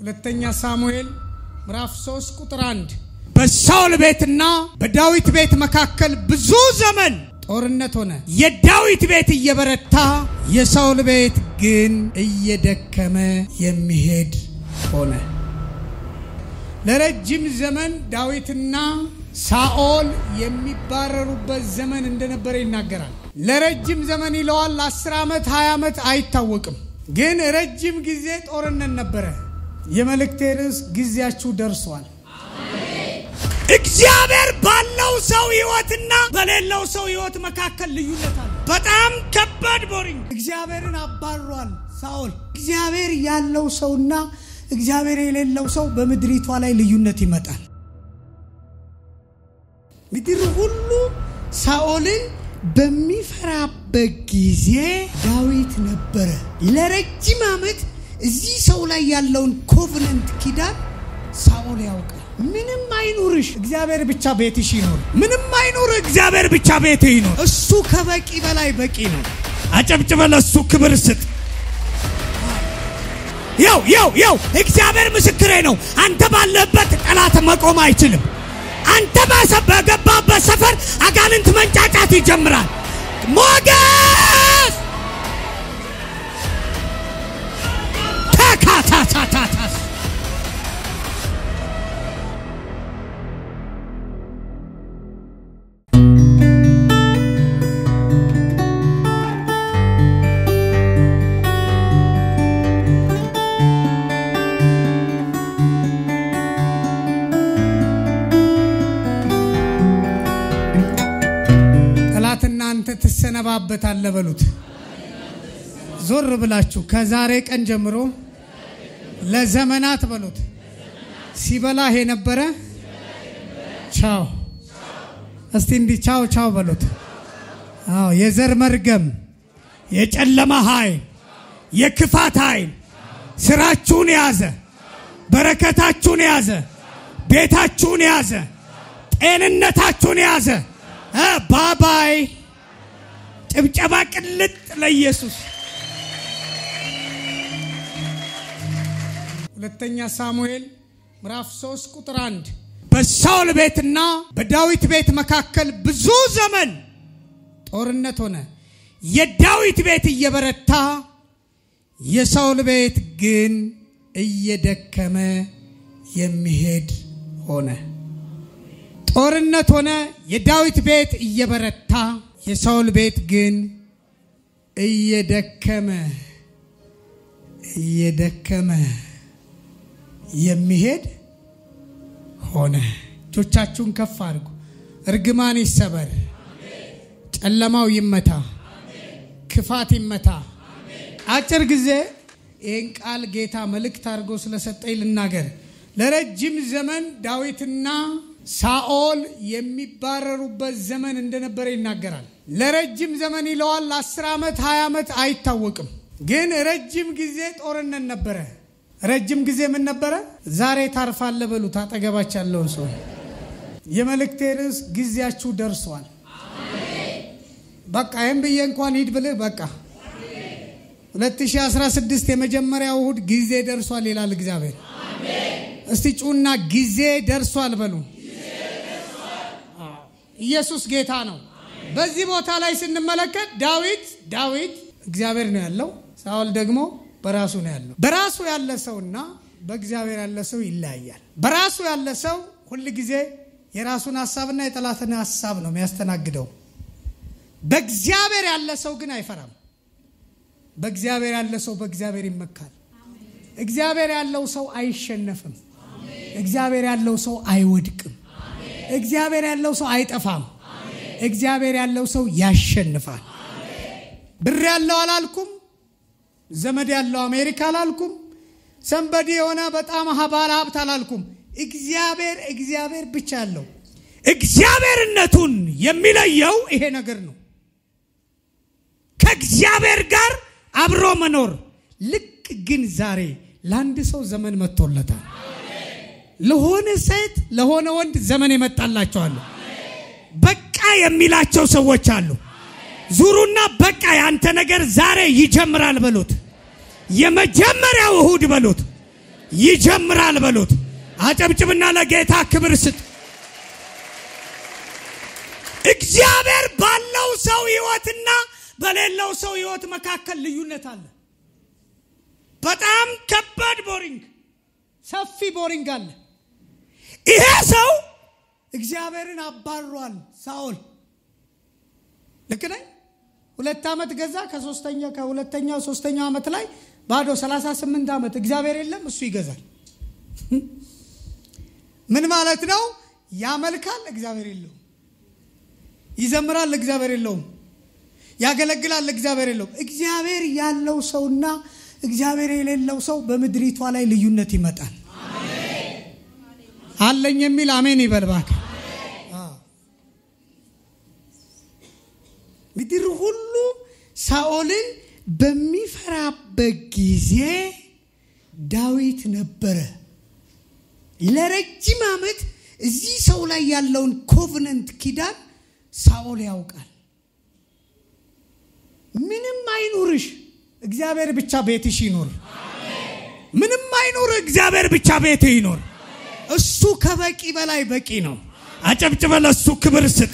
ሁለተኛ ሳሙኤል ምዕራፍ 3 ቁጥር 1 በሳውል ቤትና በዳዊት ቤት መካከል ብዙ ዘመን ጦርነት ሆነ። የዳዊት ቤት እየበረታ የሳውል ቤት ግን እየደከመ የሚሄድ ሆነ። ለረጅም ዘመን ዳዊትና ሳኦል የሚባረሩበት ዘመን እንደነበረ ይናገራል። ለረጅም ዘመን ይለዋል። ለአስር ዓመት ሀያ ዓመት አይታወቅም፣ ግን ረጅም ጊዜ ጦርነት ነበረ። የመልእክቴ ርዕስ ጊዜያችሁ ደርሷል። እግዚአብሔር ባለው ሰው ህይወትና በሌለው ሰው ህይወት መካከል ልዩነት አለ። በጣም ከባድ ቦሪንግ። እግዚአብሔርን አባሯል ሳኦል። እግዚአብሔር ያለው ሰውና እግዚአብሔር የሌለው ሰው በምድሪቷ ላይ ልዩነት ይመጣል። ምድር ሁሉ ሳኦልን በሚፈራበት ጊዜ ዳዊት ነበረ። ለረጅም ዓመት እዚህ ሰው ላይ ያለውን ኮቨነንት ኪዳን ሳኦል ያውቃል። ምንም አይኑርሽ፣ እግዚአብሔር ብቻ ቤትሽ ይኖር። ምንም አይኑር፣ እግዚአብሔር ብቻ ቤት ይኖር። እሱ ከበቂ በላይ በቂ ነው። አጨብጭበ ለእሱ ክብር ስጥ። ያው ያው ያው እግዚአብሔር ምስክሬ ነው። አንተ ባለበት ጠላት መቆም አይችልም። አንተ በገባበት ሰፈር አጋንንት መንጫጫት ይጀምራል። ሞገስ ተካታታታታስ ጠላትና አንተ ትሰነባበታለህ በሉት። ዞር ብላችሁ ከዛሬ ቀን ጀምሮ ለዘመናት በሉት ሲበላህ የነበረ ቻው። እስቲ እንዲህ ቻው ቻው በሉት። አዎ የዘር መርገም፣ የጨለማ ኃይል፣ የክፋት ኃይል ስራችሁን የያዘ በረከታችሁን የያዘ ቤታችሁን የያዘ ጤንነታችሁን የያዘ ባባይ ጭብጨባ ቅልጥ ለኢየሱስ። ሁለተኛ ሳሙኤል ምዕራፍ 3 ቁጥር 1 በሳውል ቤትና በዳዊት ቤት መካከል ብዙ ዘመን ጦርነት ሆነ። የዳዊት ቤት እየበረታ የሳውል ቤት ግን እየደከመ የሚሄድ ሆነ። ጦርነት ሆነ። የዳዊት ቤት እየበረታ የሳውል ቤት ግን እየደከመ እየደከመ የሚሄድ ሆነ። እጆቻችሁን ከፍ አድርጉ። እርግማን ይሰበር፣ ጨለማው ይመታ፣ ክፋት ይመታ። አጭር ጊዜ ይህን ቃል ጌታ መልእክት አድርጎ ስለሰጠኝ ልናገር። ለረጅም ዘመን ዳዊትና ሳኦል የሚባረሩበት ዘመን እንደነበረ ይናገራል። ለረጅም ዘመን ይለዋል። ለአስር ዓመት ሀያ ዓመት አይታወቅም፣ ግን ረጅም ጊዜ ጦርነት ነበረ። ረጅም ጊዜ ምን ነበረ? ዛሬ ታርፋለ በሉት አጠገባች ያለውን ሰው። የመልእክቴ ርዕስ ጊዜያችሁ ደርሷል። በቃ ይህም ብዬ እንኳን ሂድ ብልህ በቃ 2016 የመጀመሪያው እሁድ ጊዜ ደርሷል ይላል እግዚአብሔር። እስቲ ጩና ጊዜ ደርሷል በሉ። ኢየሱስ ጌታ ነው። በዚህ ቦታ ላይ ስንመለከት ዳዊት ዳዊት እግዚአብሔር ነው ያለው፣ ሳኦል ደግሞ በራሱ ነው ያለው። በራሱ ያለ ሰውና በእግዚአብሔር ያለ ሰው ይለያያል። በራሱ ያለ ሰው ሁል ጊዜ የራሱን ሀሳብና የጠላትን ሀሳብ ነው የሚያስተናግደው። በእግዚአብሔር ያለ ሰው ግን አይፈራም። በእግዚአብሔር ያለ ሰው በእግዚአብሔር ይመካል። እግዚአብሔር ያለው ሰው አይሸነፍም። እግዚአብሔር ያለው ሰው አይወድቅም። እግዚአብሔር ያለው ሰው አይጠፋም። እግዚአብሔር ያለው ሰው ያሸንፋል። ብር ያለው አላልኩም፣ ዘመድ ያለው አሜሪካ አላልኩም፣ ሰንበዲ የሆነ በጣም ባለ ሀብት አላልኩም። እግዚአብሔር እግዚአብሔር ብቻ ያለው እግዚአብሔርነቱን የሚለየው ይሄ ነገር ነው። ከእግዚአብሔር ጋር አብሮ መኖር ልክ ግን ዛሬ ለአንድ ሰው ዘመን መጥቶለታል። ለሆነ ሴት ለሆነ ወንድ ዘመን የመጣላቸዋሉ። በቃ የሚላቸው ሰዎች አሉ። ዙሩና በቃ ያንተ ነገር ዛሬ ይጀምራል በሉት። የመጀመሪያው እሁድ በሉት። ይጀምራል በሉት። አጨብጭብና ለጌታ ክብር ስጥ። እግዚአብሔር ባለው ሰው ህይወትና በሌለው ሰው ህይወት መካከል ልዩነት አለ። በጣም ከባድ ቦሪንግ፣ ሰፊ ቦሪንግ አለ። ይሄ ሰው እግዚአብሔርን አባሯል ሳኦል። ልክ ነኝ? ሁለት ዓመት ገዛ። ከሶስተኛ ከሁለተኛው ሶስተኛው ዓመት ላይ ባዶ 38 ዓመት እግዚአብሔር የለም፣ እሱ ይገዛል። ምን ማለት ነው? ያመልካል፣ እግዚአብሔር የለውም። ይዘምራል፣ እግዚአብሔር የለውም። ያገለግላል፣ እግዚአብሔር የለውም። እግዚአብሔር ያለው ሰውና እግዚአብሔር የሌለው ሰው በምድሪቷ ላይ ልዩነት ይመጣል። አለኝ የሚል አሜን ይበል እባክህ። ምድር ሁሉ ሳኦልን በሚፈራበት ጊዜ ዳዊት ነበረ። ለረጅም ዓመት እዚህ ሰው ላይ ያለውን ኮቨነንት ኪዳን ሳኦል ያውቃል። ምንም አይኑርሽ፣ እግዚአብሔር ብቻ ቤትሽ ይኖር። ምንም አይኑር፣ እግዚአብሔር ብቻ ቤት ይኖር። እሱ ከበቂ በላይ በቂ ነው። አጨብጭበ ለእሱ ክብር ስጥ።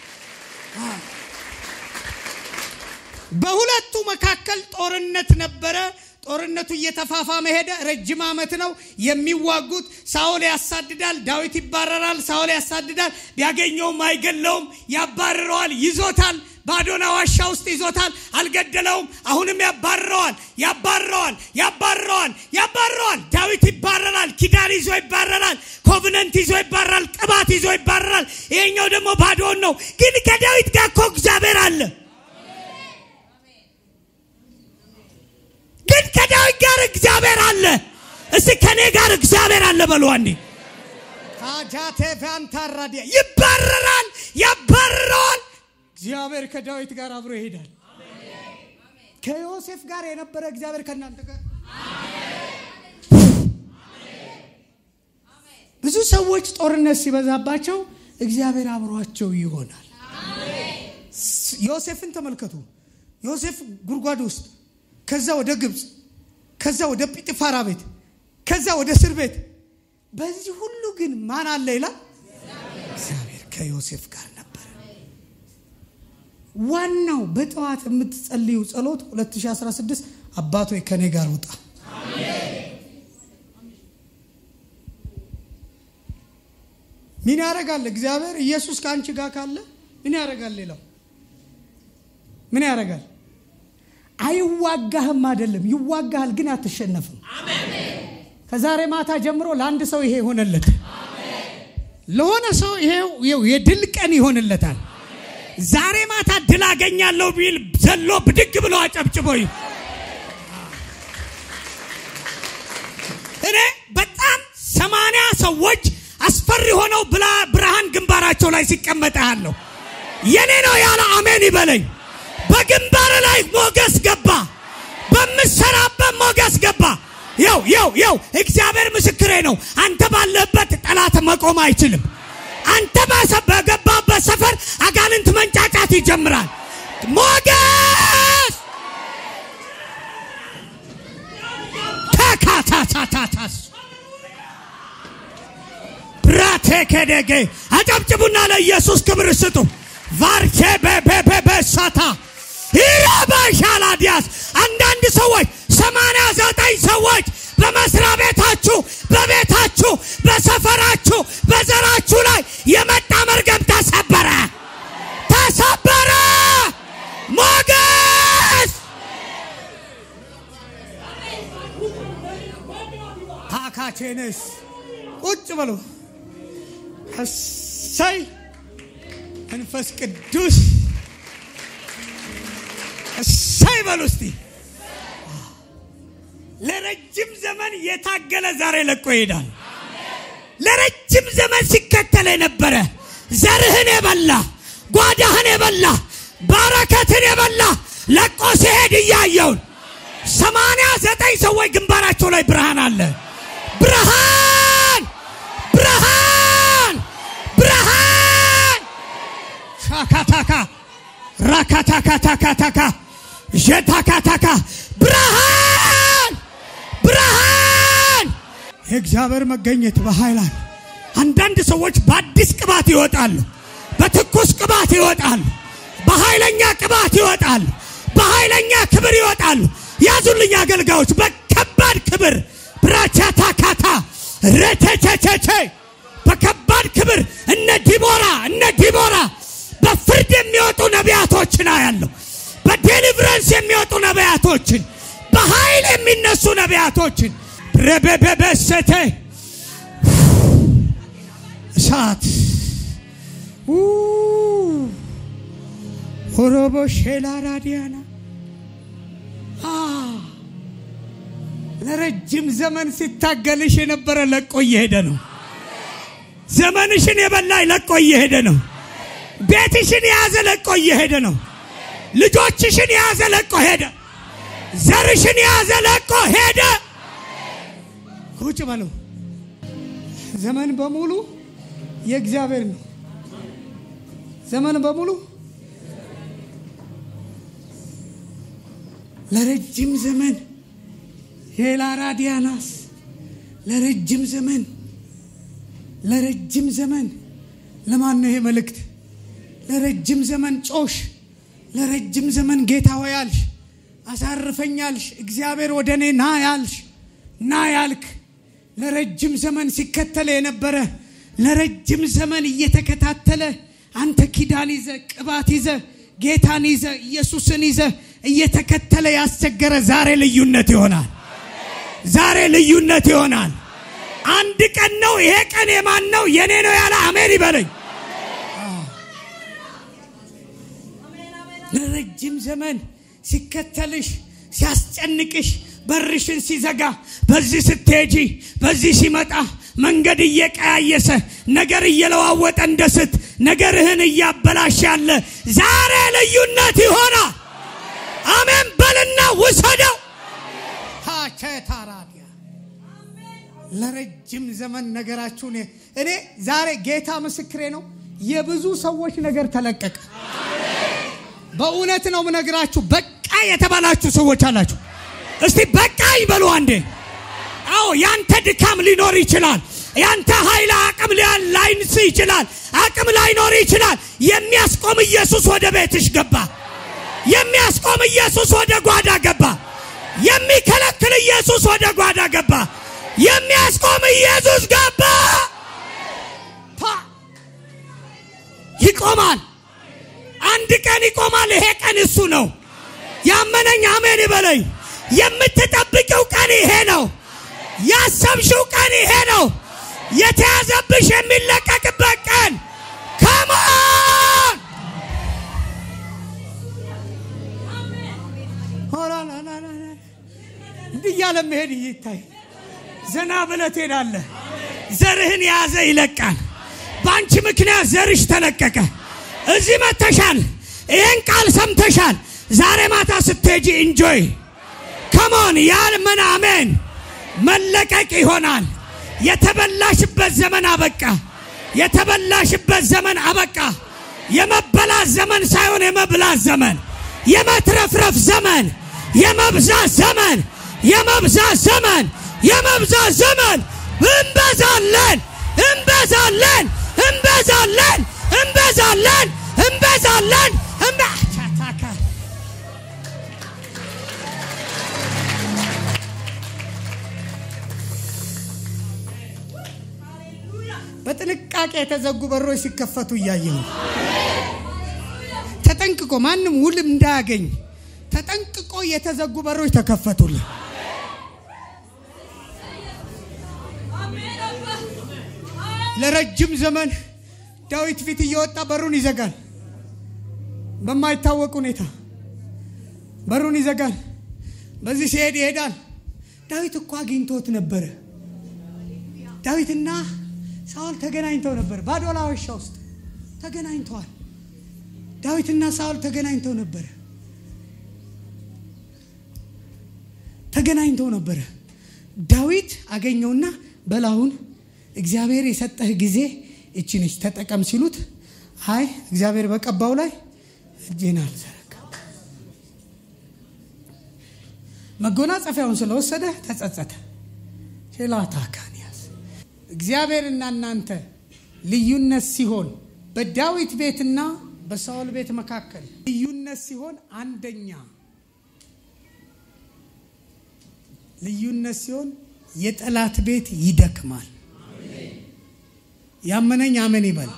በሁለቱ መካከል ጦርነት ነበረ። ጦርነቱ እየተፋፋመ ሄደ። ረጅም ዓመት ነው የሚዋጉት። ሳኦል ያሳድዳል፣ ዳዊት ይባረራል። ሳኦል ያሳድዳል፣ ቢያገኘውም አይገለውም፣ ያባርረዋል፣ ይዞታል። ባዶና ዋሻ ውስጥ ይዞታል፣ አልገደለውም። አሁንም ያባርረዋል፣ ያባርረዋል፣ ያባርረዋል፣ ያባርረዋል። ዳዊት ይባረራል፣ ኪዳን ይዞ ይባረራል፣ ኮቭነንት ይዞ ይባረራል፣ ቅባት ይዞ ይባረራል። ይሄኛው ደግሞ ባዶን ነው። ግን ከዳዊት ጋር እኮ እግዚአብሔር አለ። ግን ከዳዊት ጋር እግዚአብሔር አለ። እስቲ ከኔ ጋር እግዚአብሔር አለ በሉ አንዴ። ታጃቴ ፋንታራዲያ ይባረራል፣ ያባርረዋል። እግዚአብሔር ከዳዊት ጋር አብሮ ይሄዳል። ከዮሴፍ ጋር የነበረ እግዚአብሔር ከእናንተ ጋር ብዙ ሰዎች ጦርነት ሲበዛባቸው እግዚአብሔር አብሯቸው ይሆናል። ዮሴፍን ተመልከቱ። ዮሴፍ ጉድጓድ ውስጥ፣ ከዛ ወደ ግብፅ፣ ከዛ ወደ ጲጥፋራ ቤት፣ ከዛ ወደ እስር ቤት። በዚህ ሁሉ ግን ማን አለ ይላል? እግዚአብሔር ከዮሴፍ ጋር ነበረ። ዋናው በጠዋት የምትጸልዩ ጸሎት 2016 አባቶይ ከኔ ጋር ውጣ ምን ያደርጋል? እግዚአብሔር ኢየሱስ ከአንቺ ጋር ካለ ምን ያደርጋል? ሌላው ምን ያደርጋል? አይዋጋህም አይደለም፣ ይዋጋሃል፣ ግን አትሸነፍም። ከዛሬ ማታ ጀምሮ ለአንድ ሰው ይሄ ይሆነለት፣ ለሆነ ሰው ይሄው የድል ቀን ይሆንለታል። ዛሬ ማታ ድል አገኛለሁ ቢል ዘሎ ብድግ ብሎ አጨብጭቦ እኔ በጣም ሰማንያ ሰዎች አስፈሪ ሆነው ብላ ብርሃን ግንባራቸው ላይ ሲቀመጥ ያለሁ የኔ ነው ያለ አሜን ይበለኝ። በግንባር ላይ ሞገስ ገባ፣ በምሰራበት ሞገስ ገባ። ያው ያው ያው እግዚአብሔር ምስክሬ ነው። አንተ ባለበት ጠላት መቆም አይችልም። አንተ በገባበት ሰፈር አጋንንት መንጫጫት ይጀምራል። ሞገስ ተካታታታታስ ብራቴ ከደገ አጨብጭቡና ለኢየሱስ ክብር ስጡ። ቫርቼ በበበበሳታ ይረባሻላዲያስ አንዳንድ ሰዎች ሰማንያ ዘጠኝ ሰዎች በመስሪያ ቤታችሁ፣ በቤታችሁ፣ በሰፈራችሁ፣ በዘራችሁ ላይ የመጣ መርገም ተሰበረ፣ ተሰበረ። ሞገስ ታካቼንስ ቁጭ በሉ። እሰይ መንፈስ ቅዱስ እሰይ በሉ እስቲ። ለረጅም ዘመን የታገለ ዛሬ ለቆ ይሄዳል። ለረጅም ዘመን ሲከተል የነበረ ዘርህን የበላ ጓዳህን የበላ በረከትን የበላ ለቆ ሲሄድ እያየውን ሰማንያ ዘጠኝ ሰዎች ግንባራቸው ላይ ብርሃን አለ። ብርሃን ብርሃን ብርሃን ሻካታካ ራካታካታካታካ ዠታካታካ ብርሃን ብርሃን የእግዚአብሔር መገኘት በኃይል አለ። አንዳንድ ሰዎች በአዲስ ቅባት ይወጣሉ፣ በትኩስ ቅባት ይወጣሉ፣ በኃይለኛ ቅባት ይወጣሉ፣ በኃይለኛ ክብር ይወጣሉ። ያዙልኝ አገልጋዮች፣ በከባድ ክብር ብራቻታ ካታ ረቸቸቸቸ በከባድ ክብር እነ ዲቦራ እነ ዲቦራ በፍርድ የሚወጡ ነቢያቶችን አያለሁ። በዴሊቨረንስ የሚወጡ ነቢያቶችን፣ በኃይል የሚነሱ ነቢያቶችን ረበበበሰተ እሳት ሆሮቦ ሼላ ራዲያና ለረጅም ዘመን ሲታገልሽ የነበረ ለቆ እየሄደ ነው። ዘመንሽን የበላይ ለቆ እየሄደ ነው። ቤትሽን የያዘ ለቆ እየሄደ ነው። ልጆችሽን የያዘ ለቆ ሄደ። ዘርሽን የያዘ ለቆ ሄደ። ቁጭ በሉ። ዘመን በሙሉ የእግዚአብሔር ነው። ዘመን በሙሉ ለረጅም ዘመን ሄላራዲያናስ ለረጅም ዘመን ለረጅም ዘመን ለማን ነው ይሄ መልእክት? ለረጅም ዘመን ጮሽ፣ ለረጅም ዘመን ጌታ ሆይ አልሽ፣ አሳርፈኛልሽ፣ እግዚአብሔር ወደ እኔ ና ያልሽ ና ያልክ ለረጅም ዘመን ሲከተለ የነበረ ለረጅም ዘመን እየተከታተለ አንተ ኪዳን ይዘ ቅባት ይዘ ጌታን ይዘ ኢየሱስን ይዘ እየተከተለ ያስቸገረ ዛሬ ልዩነት ይሆናል። ዛሬ ልዩነት ይሆናል። አንድ ቀን ነው። ይሄ ቀን የማን ነው? የኔ ነው ያለ አሜን ይበለኝ። ለረጅም ዘመን ሲከተልሽ ሲያስጨንቅሽ በርሽን ሲዘጋ በዚህ ስትሄጂ በዚህ ሲመጣ መንገድ እየቀያየሰ ነገር እየለዋወጠ እንደ ስት ነገርህን እያበላሽ ያለ ዛሬ ልዩነት ይሆናል። አሜን በልና ውሰደው። ታራዲያ ለረጅም ዘመን ነገራችሁን እኔ ዛሬ ጌታ ምስክሬ ነው። የብዙ ሰዎች ነገር ተለቀቀ። በእውነት ነው ምነግራችሁ። በቃ የተባላችሁ ሰዎች አላችሁ። እስቲ በቃ ይበሉ አንዴ። አዎ ያንተ ድካም ሊኖር ይችላል። ያንተ ኃይል አቅም ላይንስ ይችላል። አቅም ላይኖር ይችላል። የሚያስቆም ኢየሱስ ወደ ቤትሽ ገባ። የሚያስቆም ኢየሱስ ወደ ጓዳ ገባ። የሚከለክል ኢየሱስ ወደ ጓዳ ገባ። የሚያስቆም ኢየሱስ ገባ። ይቆማል። አንድ ቀን ይቆማል። ይሄ ቀን እሱ ነው። ያመነኝ አሜን ይበለኝ። የምትጠብቂው ቀን ይሄ ነው። ያሰብሽው ቀን ይሄ ነው። የተያዘብሽ የሚለቀቅበት ቀን ከማን እንዲህ እያለ መሄድ ይታይ። ዘና ብለህ ትሄዳለህ። ዘርህን የያዘ ይለቃል። በአንቺ ምክንያት ዘርሽ ተለቀቀ። እዚህ መተሻል። ይህን ቃል ሰምተሻል። ዛሬ ማታ ስትሄጂ እንጆይ ከሞን ያልመን አሜን መለቀቅ ይሆናል። የተበላሽበት ዘመን አበቃ። የተበላሽበት ዘመን አበቃ። የመበላት ዘመን ሳይሆን የመብላት ዘመን፣ የመትረፍረፍ ዘመን፣ የመብዛት ዘመን፣ የመብዛት ዘመን፣ የመብዛት ዘመን። እንበዛለን፣ እንበዛለን፣ እንበዛለን፣ እንበዛለን፣ እንበዛለን። እንበቻታካ በጥንቃቄ የተዘጉ በሮች ሲከፈቱ እያየሁ ተጠንቅቆ ማንም ውልም እንዳያገኝ ተጠንቅቆ የተዘጉ በሮች ተከፈቱልን። ለረጅም ዘመን ዳዊት ፊት እየወጣ በሩን ይዘጋል። በማይታወቅ ሁኔታ በሩን ይዘጋል። በዚህ ሲሄድ ይሄዳል። ዳዊት እኮ አግኝቶት ነበረ። ዳዊትና ሳውል ተገናኝተው ነበር። ባዶላ ዋሻ ውስጥ ተገናኝተዋል። ዳዊትና ሳውል ተገናኝተው ነበረ። ተገናኝተው ነበረ። ዳዊት አገኘውና በላሁን እግዚአብሔር የሰጠህ ጊዜ እቺ ነች ተጠቀም ሲሉት፣ አይ እግዚአብሔር በቀባው ላይ እጄን አልዘረጋም። መጎናጸፊያውን ስለወሰደ ተጸጸተ። ሼላታ ካንያ እግዚአብሔርና እናንተ ልዩነት ሲሆን በዳዊት ቤትና በሳኦል ቤት መካከል ልዩነት ሲሆን አንደኛ ልዩነት ሲሆን የጠላት ቤት ይደክማል። ያመነኝ አመን ይበል።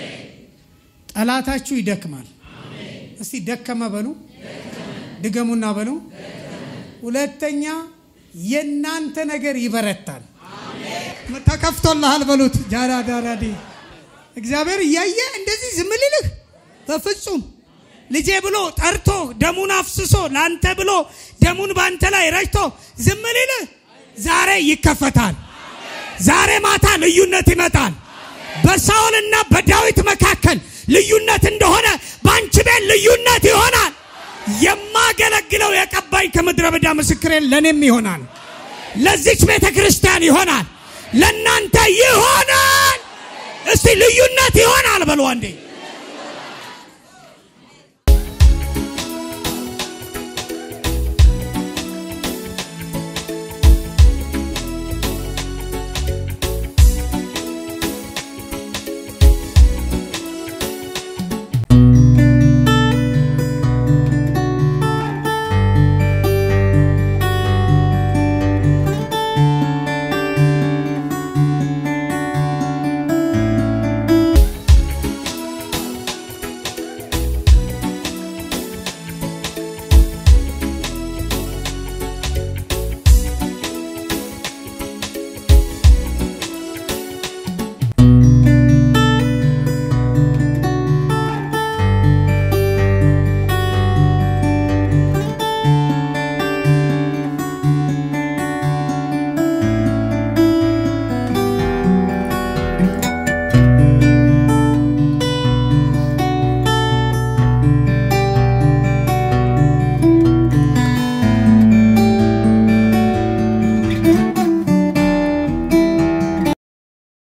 ጠላታችሁ ይደክማል። እስቲ ደከመ በሉ፣ ድገሙና በሉ። ሁለተኛ የእናንተ ነገር ይበረታል። ተከፍቶልሃል በሉት። ጃራ ዳራዲ እግዚአብሔር እያየ እንደዚህ ዝም ሊልህ በፍጹም ልጄ ብሎ ጠርቶ ደሙን አፍስሶ ለአንተ ብሎ ደሙን በአንተ ላይ ረጭቶ ዝም ሊልህ ዛሬ ይከፈታል። ዛሬ ማታ ልዩነት ይመጣል። በሳኦልና በዳዊት መካከል ልዩነት እንደሆነ በአንቺ ቤት ልዩነት ይሆናል። የማገለግለው የቀባኝ ከምድረ በዳ ምስክሬን ለእኔም ይሆናል። ለዚች ቤተ ክርስቲያን ይሆናል። ለእናንተ ይሆናል። እስቲ ልዩነት ይሆናል በሉ አንዴ